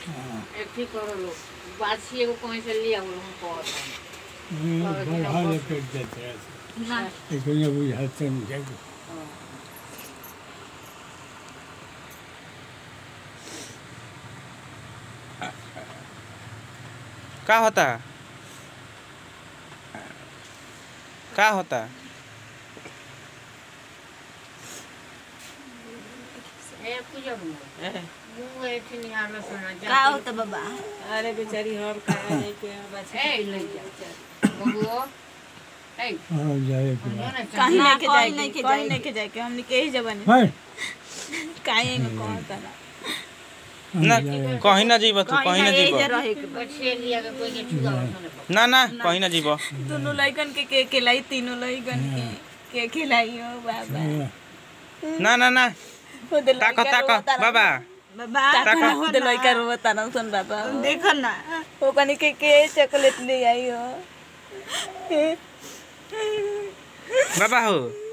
एक ठीक करो लो बासी एगो कहीं से लिया वो हम कहत बढ़ा लेकर देते रहते ना लेकिन ये बुझाते नहीं है कि का होता का होता ए पूजा हुआ मुंह ऐसे नहीं आलो सुना जा का होता बाबा अरे बेचारी हम कहा नहीं के बच्चे ए ले जा बबुओ ए हाँ जाए कि सुनो ना कहीं चाहे लेके कहीं जाए नहीं के कहीं जाए। लेके जाए के हमने के ही जबानी है काहे में कहता ना ना कहीं ना जीब तू कहीं ना कहीं जीब जा रहे के बच्चे लिया के कोई के छुआ सुने ना ना कहीं ना जीब दोनों लइकन के के खिलाई तीनों लइकन के के खिलाई हो बाबा ना ना ना हो दे ताको ताको बाबा बाबा ताको हो दे लइका रोता ना सुन बाबा देखो ना वो कनी के के चॉकलेट ले आई हो बाबा हो